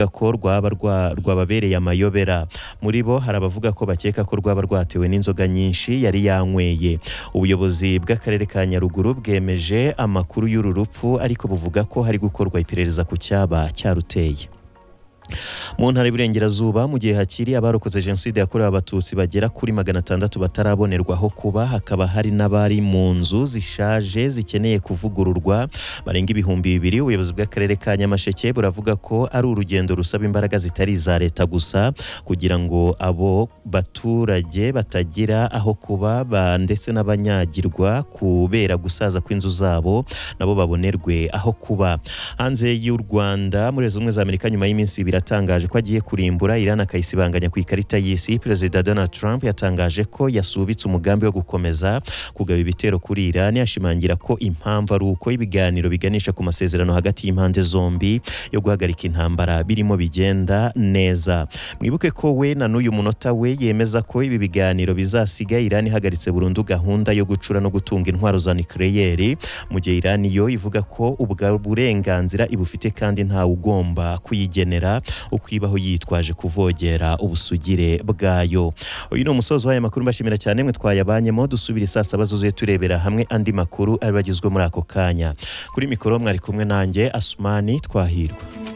ko rwaba rwa- rwababereye amayobera muri bo hari abavuga ko bakeka ko rwaba rwatewe n'inzoga nyinshi yari yanyweye ubuyobozi bw'akarere ka nyaruguru bwemeje amakuru y'uru rupfu ariko buvuga ko hari gukorwa iperereza ku cyaba cyaruteye mu ntara y'Iburengerazuba mu gihe hakiri abarokotse jenoside yakorewe abatutsi bagera kuri magana atandatu batarabonerwaho kuba hakaba hari n'abari mu nzu zishaje zikeneye kuvugururwa barenga ibihumbi bibiri ubuyobozi bw'akarere ka nyamasheke buravuga ko ari urugendo rusaba imbaraga zitari iza leta gusa kugira ngo abo baturage batagira aho kuba ba- ndetse n'abanyagirwa kubera gusaza kw'inzu zabo nabo babonerwe aho kuba hanze y'u Rwanda muri Leta Zunze Ubumwe za Amerika nyuma y'iminsi ibiri atangaje ko agiye kurimbura Iran akayisibanganya ku ikarita y'isi Perezida Donald Trump yatangaje ko yasubitse umugambi wo gukomeza kugaba ibitero kuri Iran ashimangira ko impamvu ari uko ibiganiro biganisha ku masezerano hagati y'impande zombi yo guhagarika intambara birimo bigenda neza mwibuke ko we na n'uyu munota we yemeza ko ibi biganiro bizasiga Iran ihagaritse burundu gahunda yo gucura no gutunga intwaro za nucleaire mu gihe Iran yo ivuga ko ubwa burenganzira ibufite kandi ntawe ugomba kuyigenera uko ibaho yitwaje kuvogera ubusugire bwayo uyu ni umusozo w'aya makuru mbashimira cyane mwe twayabanyemo dusubire saa saba zuzuye turebera hamwe andi makuru ari bagizwe muri ako kanya kuri mikoro mwari kumwe nanjye Asumani Twahirwa